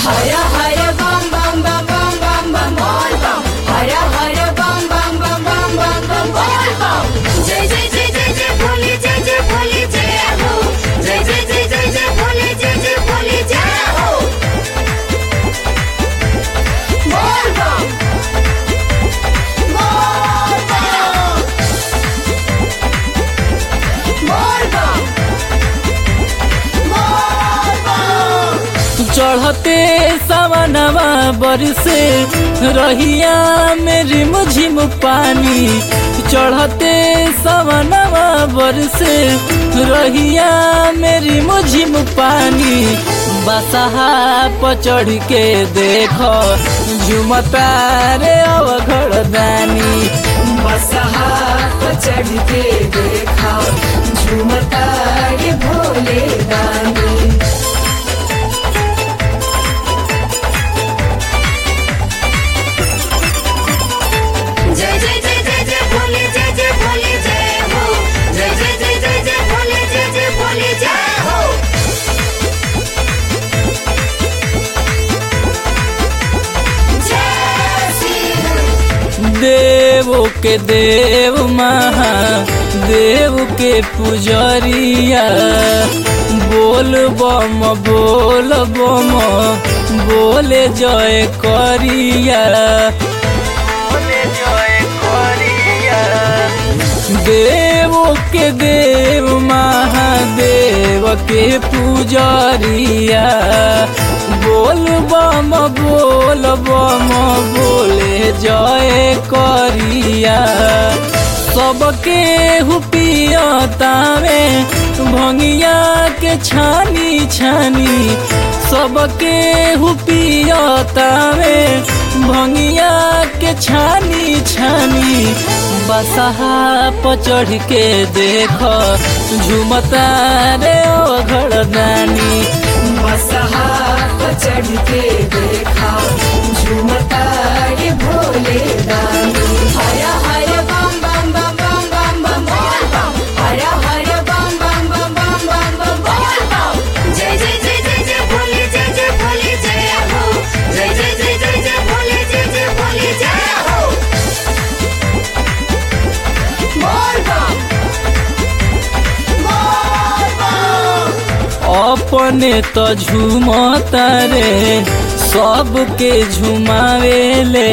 हर हर बम बम बम बम बम बम बोल बम हर हर बम बम बम बम बम बम बोल बम जय जय जय जय जय भोले जय जय भोले जय हो जय जय जय जय जय भोले जय जय भोले जय हो बोल बम बोल बम बोल बम बोल बम चढ़ते सवनवा बरसे रहिया मेरी मुझिम पानी चढ़ते सवनवा बरसे रहिया मेरी मुझिम पानी बसहा पर चढ़ के देखो झुमता रे अवघड़ दानी बसहा पर चढ़ के देखा झूमता ये भोले दानी जय जय जय जय जय भोले जय जय भोले जय हो जय जय जय जय जय भोले जय जय भोले जय हो जय श्री देवो के देव महादेव के पुजरिया बोल बम बोल बम बोले जय करिया बोले जय करिया देवो के देव महादेव के पुजरिया बोल बम बोल बम बोले जय करिया सबके हुपियतावे भंगिया के छानी छानी सबके हुपियतावे भंगिया के छानी छानी बसहा पर चढ़ के देख झुमता रे ओघड़ दानी बसहा पर चढ़ के देखा झूमता ये भोले दानी हर हर बम बम बम बम बम बम बोल बम हर हर बम बम बम बम बम बम बोल बम जय जय जय जय जय भोले जय जय भोले जय हो जय जय जय जय जय भोले जय जय भोले जय हो बोल बम बोल बम अपने तो झूमता रे सबके झुमावेले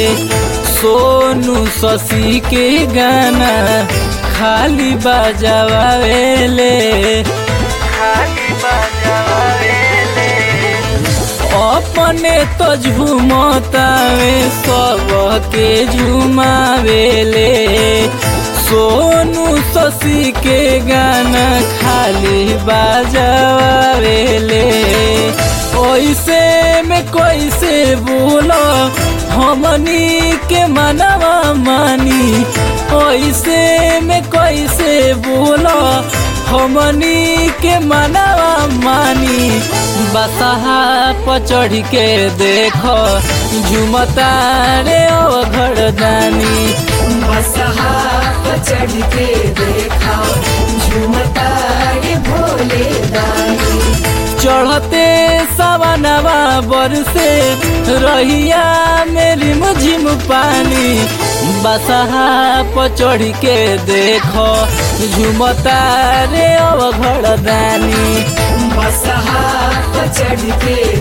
सोनू शशि के गाना खाली बजावेले खाली बजावेले अपने तो झूमतावे सबके झुमावेले सोनू शशि के गाना खाली बजावेले ओइसे में कैसे बोलो हमनी के मनवा मानी ओइसे में कैसे बोलो हमनी के मनवा मानी बसहा पर चढ़ के देखो झुमता रे ओघड़ दानी बसहा पर चढ़ के देखा झूमता ये भोले दानी चढ़ते सवनवा बरसे रहिया मेरी मुझिम पानी बसहा पर चढ़ के देखो झुमता रे अवघड़ दानी बसहा पर चढ़ के